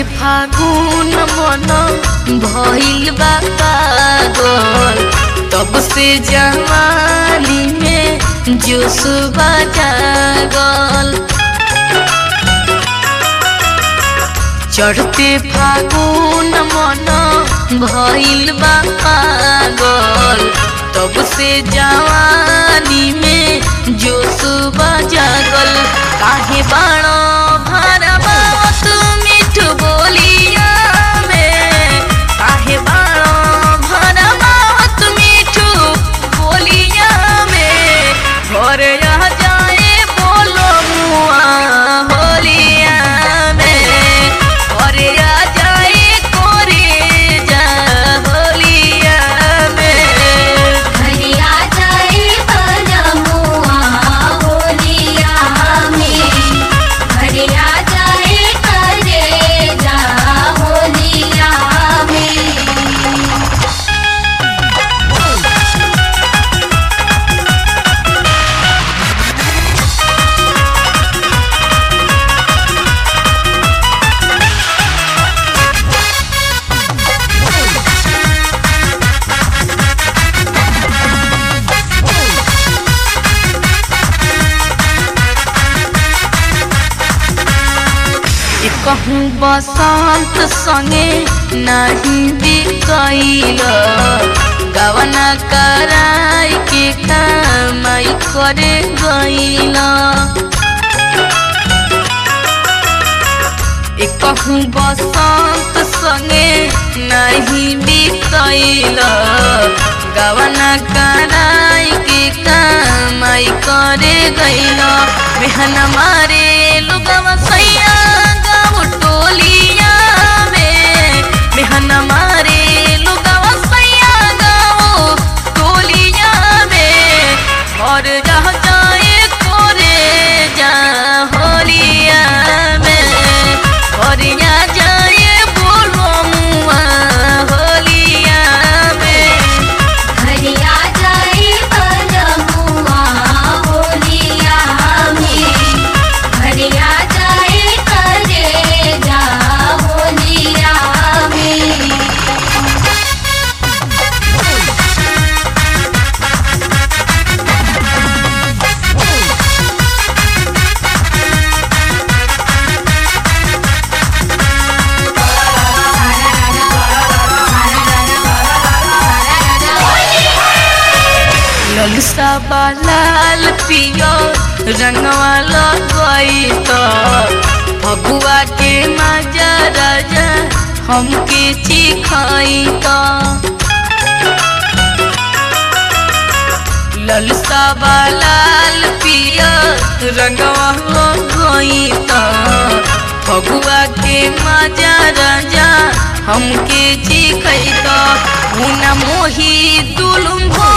फागुन मन भइल बा पागल तब से जवानी में जोश जागल चढ़ते फागुन मन भइल बा पागल तब से जवानी में जोश जागल काहे बाणो भरबा तू मीठ बोलिया में काहे बाणो भरबा तू मीठ बोलिया में घर आ जाए बोलो मुआ होलिया में घर आ जाए कोरे जा होलिया में हरिया जाए बलमुआ होलिया में हरिया जाए करे जा होलिया में कहूँ बसंत संगे नहीं बिकैल गवना कराई के कमाई करे गैल कहूँ बसंत संगे नहीं बिकैल गवना कराई के कमाई करे गैल मेहन मारे लुगवा सैया गाँव टोलिया में मेहन मारे लुगवा सैया गाँव टोलिया में और रह जाए कोरे जा होलिया में और या जाए बोलो मुआ होलिया में हरिया जाए बलमुआ होलिया में हरिया जाए करे जा होलिया में ललसा लाल पियो रंगवा लगई तो फगुआ के मजा राजा हमके चिखाई तो ललसा लाल पियो रंगवा लगई तो फगुआ के मजा राजा हमके चिखई तो हुना मोही दुलुम भो